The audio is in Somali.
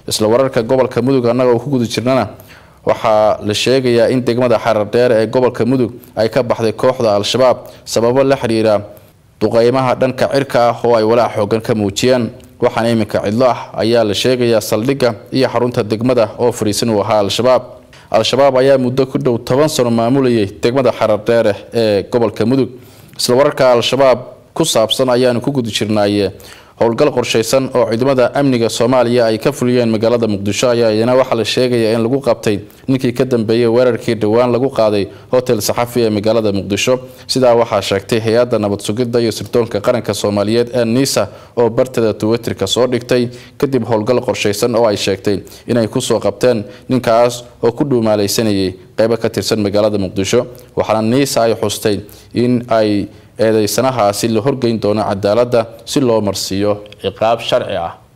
isla wararka gobolka mudug annagoo ku guda jirnana waxaa la sheegayaa in degmada xarardheer ee gobolka mudug ay ka baxday kooxda al-shabaab sababo la xidhiira duqeymaha dhanka cirka ah oo ay walaac xoogan ka muujiyeen waxaana iminka cidlo ah ayaa la sheegayaa saldhigga iyo xarunta degmada oo fariisan uu ahaa al-shabaab al-shabaab ayaa muddo ku dhow toban sano maamulayay degmada xarardheere ee gobolka mudug isla wararka al-shabaab ku saabsan ayaanu ku guda jirnaaye howlgal qorshaysan oo ciidamada amniga soomaaliya ay ka fuliyeen magaalada muqdisho ayaa iyana waxaa la sheegayaa in lagu qabtay ninkii ka dambeeyey weerarkii dhowaan lagu qaaday hotel saxafi ee magaalada muqdisho sidaa waxaa sheegtay hay-adda nabad sugidda iyo sirdoonka qaranka soomaaliyeed ee nisa oo barteeda twitterka soo dhigtay kadib howlgal qorshaysan oo ay sheegtay inay kusoo qabteen ninkaas oo ku dhuumaalaysanayay qeybo ka tirsan magaalada muqdisho waxaana nisa ay xustay in ay eedeysanahaasi la horgeyn doono cadaaladda si loo marsiiyo ciqaab sharci ah